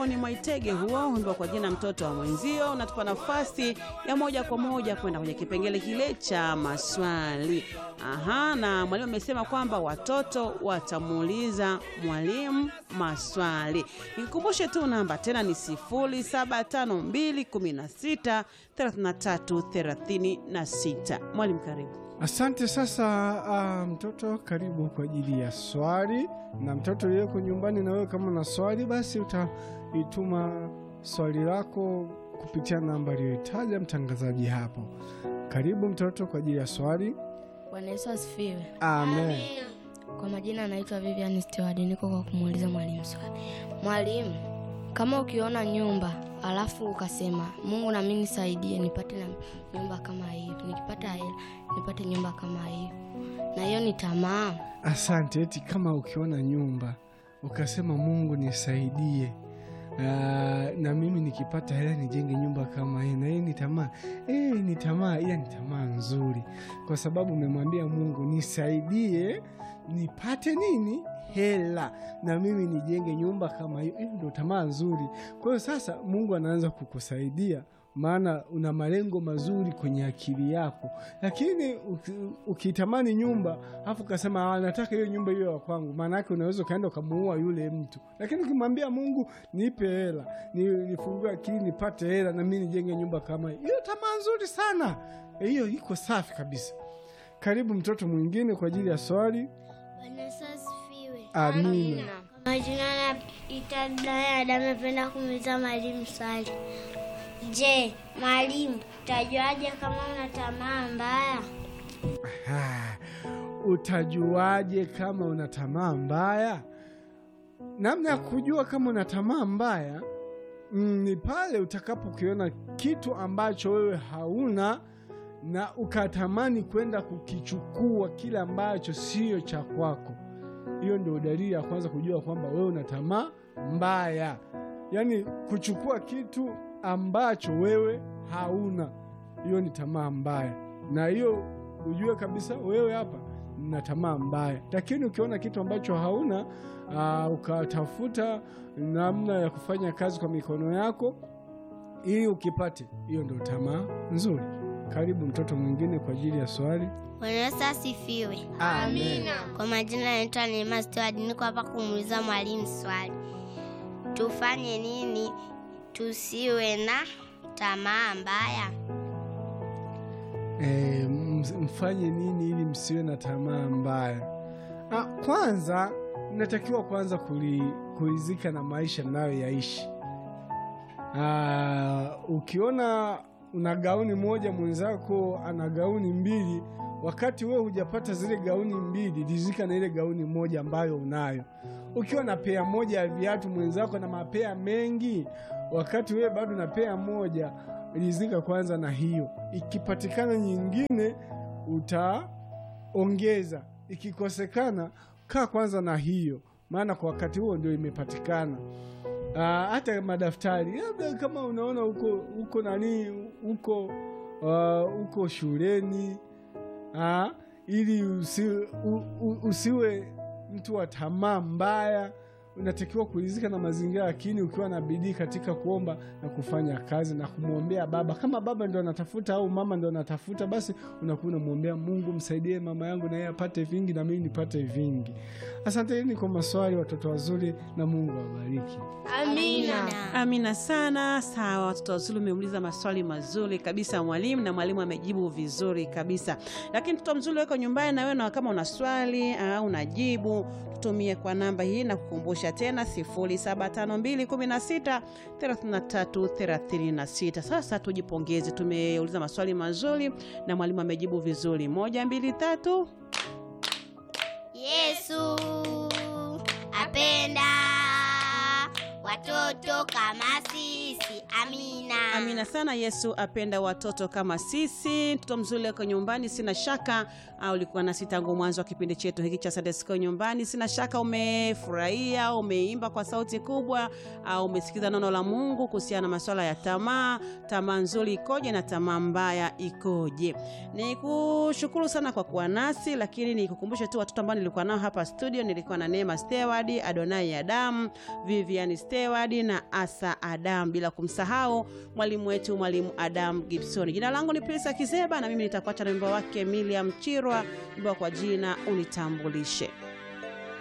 Simon Mwaitege huo wimbo kwa jina mtoto wa mwenzio unatupa nafasi ya moja kwa moja kwenda kwenye kipengele kile cha maswali. Aha, na mwalimu amesema kwamba watoto watamuuliza mwalimu maswali. Nikukumbushe tu namba tena ni 0752163336. Mwalimu karibu. Asante. Sasa ah, mtoto karibu kwa ajili ya swali, na mtoto uliyeko nyumbani, na wewe kama na swali, basi utaituma swali lako kupitia namba aliyoitaja mtangazaji hapo. Karibu mtoto kwa ajili ya swali. Bwana Yesu asifiwe. Amen. Kwa majina anaitwa Vivian Steward, niko kwa kumuuliza mwalimu swali. Mwalimu, kama ukiona nyumba alafu ukasema Mungu na mimi nisaidie nipate na nyumba kama hiyo, nikipata hela nipate nyumba kama hiyo, na hiyo ni tamaa. Asante. Eti kama ukiona nyumba ukasema Mungu nisaidie, ah, na mimi nikipata hela nijenge nyumba kama hii, na hii ni tamaa eh, ni tamaa, ila ni tamaa nzuri, kwa sababu umemwambia Mungu nisaidie nipate nini hela na mimi nijenge nyumba kama hiyo. Hiyo ndio tamaa nzuri. Kwa hiyo sasa Mungu anaanza kukusaidia maana una malengo mazuri kwenye akili yako, lakini uki- ukitamani nyumba afu ukasema "Ah, nataka hiyo nyumba hiyo ya kwangu, maana yake unaweza ukaenda ukamuua yule mtu. Lakini ukimwambia Mungu nipe hela, ni- nifungue akili nipate hela na mimi nijenge nyumba kama hiyo, hiyo tamaa nzuri sana. Hiyo iko safi kabisa. Karibu mtoto mwingine kwa ajili ya swali. Bwana Yesu asifiwe. Amina. Kwa majina naitwa Dayada, amependa kumuuliza mwalimu swali. Je, mwalimu, utajuaje kama una tamaa mbaya? Ah, utajuaje kama una tamaa mbaya? Namna ya kujua kama una tamaa mbaya mm, ni pale utakapokiona kitu ambacho wewe hauna na ukatamani kwenda kukichukua kile ambacho sio cha kwako. Hiyo ndio dalili ya kwanza kujua kwamba wewe una tamaa mbaya, yaani kuchukua kitu ambacho wewe hauna. Hiyo ni tamaa mbaya, na hiyo ujue kabisa wewe hapa na tamaa mbaya. Lakini ukiona kitu ambacho hauna aa, ukatafuta namna ya kufanya kazi kwa mikono yako ili ukipate, hiyo ndio tamaa nzuri. Karibu mtoto mwingine kwa ajili ya swali. Bwana Yesu asifiwe. Amen. Kwa majina naitwa Neema Steward, niko hapa kumuuliza mwalimu swali. Tufanye nini tusiwe na tamaa mbaya? E, mfanye nini ili msiwe na tamaa mbaya? Ah, kwanza mnatakiwa kwanza kuli, kulizika na maisha mnayoyaishi. Ah, ukiona una gauni moja mwenzako ana gauni mbili, wakati wewe hujapata zile gauni mbili, rizika na ile gauni moja ambayo unayo. Ukiwa na pea moja ya viatu mwenzako na mapea mengi, wakati wewe bado na pea moja, rizika kwanza na hiyo. Ikipatikana nyingine utaongeza, ikikosekana kaa kwanza na hiyo, maana kwa wakati huo ndio imepatikana. Ah, hata madaftari labda kama unaona uko uko nani uko ah, uko shuleni ah, ili usi, u, u, usiwe mtu wa tamaa mbaya, unatakiwa kuridhika na mazingira, lakini ukiwa na bidii katika kuomba na kufanya kazi na kumwombea baba. Kama baba ndo anatafuta au mama ndo anatafuta, basi unakuwa unamwombea Mungu, msaidie mama yangu na yeye apate vingi na mimi nipate vingi. Asanteni kwa maswali, watoto wazuri, na Mungu awabariki. Amina. Amina sana. Sawa, watoto wazuri, umeuliza maswali mazuri kabisa mwalimu, na mwalimu amejibu vizuri kabisa. Lakini mtoto mzuri weko nyumbani, na wewe na kama una swali au unajibu, tutumie kwa namba hii na kukumbusha tena 0752163336. Sasa tujipongeze, tumeuliza maswali mazuri na mwalimu amejibu vizuri. Moja, mbili, tatu. Yesu apenda watoto kama sisi. Amina. Amina sana. Yesu apenda watoto kama sisi. Mtoto mzuri wako nyumbani, sina shaka au ulikuwa nasi tangu mwanzo wa kipindi chetu hiki cha Sunday School nyumbani. Sina shaka umefurahia, umeimba kwa sauti kubwa, au umesikiza neno la Mungu kuhusiana na masuala ya tamaa. Tamaa nzuri ikoje na tamaa mbaya ikoje? Ni kushukuru sana kwa kuwa nasi, lakini nikukumbushe tu watoto ambao nilikuwa nao hapa studio. Nilikuwa na Neema Steward, Adonai Adamu, Vivian Steward Steward na Asa Adam, bila kumsahau mwalimu wetu mwalimu Adam Gibson. Jina langu ni Prisa Kizeba na mimi nitakuacha na wimbo wake Miriam Chirwa, wimbo kwa jina unitambulishe.